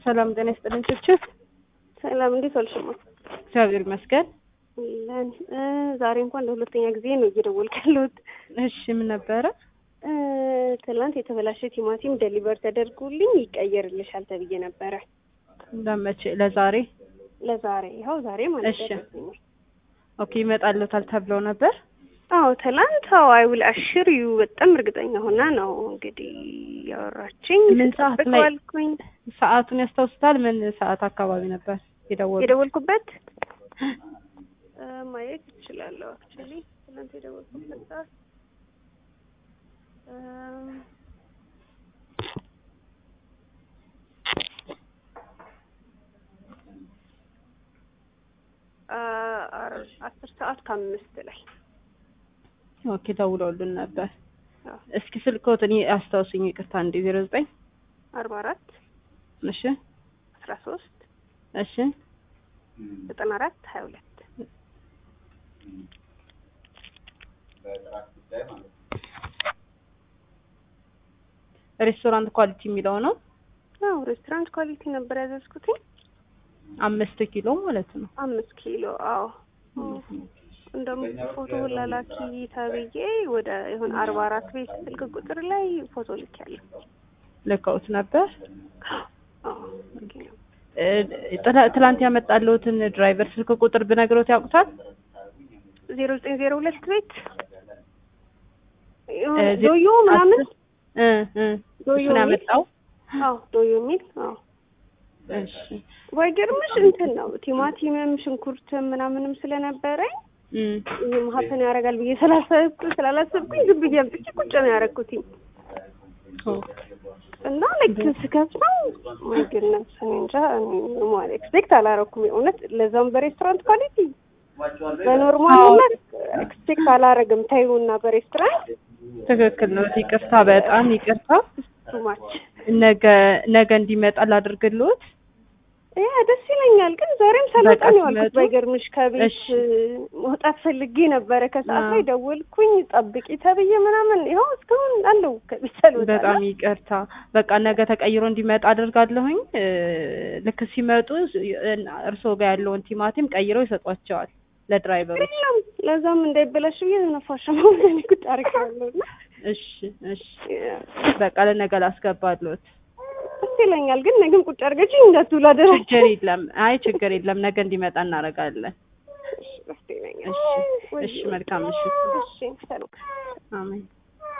ሰላም ጤና ይስጥልኝ ችችት ሰላም እንዴት ዋልሽማ? እግዚአብሔር ይመስገን። ለን ዛሬ እንኳን ለሁለተኛ ጊዜ ነው እየደወልኩ ያለሁት። እሺ ምን ነበረ? እ፣ ትናንት የተበላሸ ቲማቲም ደሊቨር ተደርጎልኝ ይቀየርልሻል ተብዬ ነበረ ለመቼ? ለዛሬ? ለዛሬ ይኸው ዛሬ ማለት እሺ። ደረሰኝ። ኦኬ ይመጣልዎታል ተብለው ነበር። አዎ ትናንት አዎ አይውል አሽር ዩ በጣም እርግጠኛ ሆና ነው እንግዲህ ያወራችኝ። ምን ሰዓት ስጠብቀው ላይ? አልኩኝ ሰዓቱን ያስታውሱታል? ምን ሰዓት አካባቢ ነበር የደወሉት? የደወልኩበት እ፣ ማየት እችላለሁ። አክቹዋሊ ትናንት የደወልኩበት ሰዓት እም፣ አ- አር- አስር ሰዓት ከአምስት ላይ ኦኬ ደውለውልን ነበር። አዎ። እስኪ ስልክዎትን አስታውሱኝ፣ ይቅርታ እንዴ ዜሮ ዘጠኝ አርባ አራት እሺ አስራ ሶስት እሺ ዘጠና አራት ሀያ ሁለት ሬስቶራንት ኳሊቲ የሚለው ነው። አዎ ሬስቶራንት ኳሊቲ ነበር ያዘዝኩት አምስት ኪሎ ማለት ነው። አምስት ኪሎ አዎ እንደውም ፎቶ ላላኪ ተብዬ ወደ ይሁን አርባ አራት ቤት ስልክ ቁጥር ላይ ፎቶ ልኬያለሁ ልከውት ነበር። አዎ ልኬ ነው። እ፣ ጥላ- ትላንት ያመጣልዎትን ድራይቨር ስልክ ቁጥር ብነግሮት ያውቁታል? ዜሮ ዘጠኝ ዜሮ ሁለት ቤት የሆነ እ፣ ዜ- ዶዮ ምናምን አስር- እ እ ዶዮ እሱን የሚል? ያመጣው አዎ ዶዮ የሚል አዎ እሺ ባይገርምሽ እንትን ነው ቲማቲምም ሽንኩርትም ምናምንም ስለነበረኝ እም ይህም ሀፕን ያደርጋል ብዬ ስላሰብኩ ስላላሰብኩኝ ዝም ብዬ አምጥቼ ቁጭ ነው ያደረኩትኝ ኦ፣ እና ልክ ስከፍተው ማይገርምሽ እኔ እንጃ ማለት ኤክስፔክት አላረኩም የእውነት ለዛም በሬስቶራንት ኳሊቲ በኖርማልነት ኤክስፔክት አላረግም ታዩና በሬስቶራንት ትክክል ነው። ይቅርታ፣ በጣም ይቅርታ። ቱማች ነገ ነገ እንዲመጣ ላድርግልዎት። ያ ደስ ይለኛል። ግን ዛሬም ሳልወጣ በቃ ነው ያልኩት። ሲመጡ? ባይገርምሽ ከቤት እሺ። መውጣት ፈልጌ ነበረ። ከሰዓት አዎ። ላይ ደወልኩኝ ጠብቂ ተብዬ ምናምን ይኸው እስካሁን አለው ከቤት ሳልወጣ በጣም ነው። ይቅርታ። በቃ ነገ ተቀይሮ እንዲመጣ አድርጋለሁኝ። እ፣ ልክ ሲመጡ እ፣ እርስዎ ጋር ያለውን ቲማቲም ቀይረው ይሰጧቸዋል ለድራይቨሩ። የለም ለዛም እንዳይበላሽ ብዬ ነፋሻ ማውለኝ ቁጭ አድርጌዋለሁ እና እሺ እሺ፣ በቃ ለነገ ላስገባልዎት። ደስ ይለኛል። ግን ነገም ቁጭ አድርገችኝ እንዳትውል አደራችሁ። ችግር የለም። አይ ችግር የለም። ነገ እንዲመጣ እናደርጋለን። ደስ ይለኛል። እሺ እሺ፣ መልካም ምሽት። እሺ ሰላም አሜን።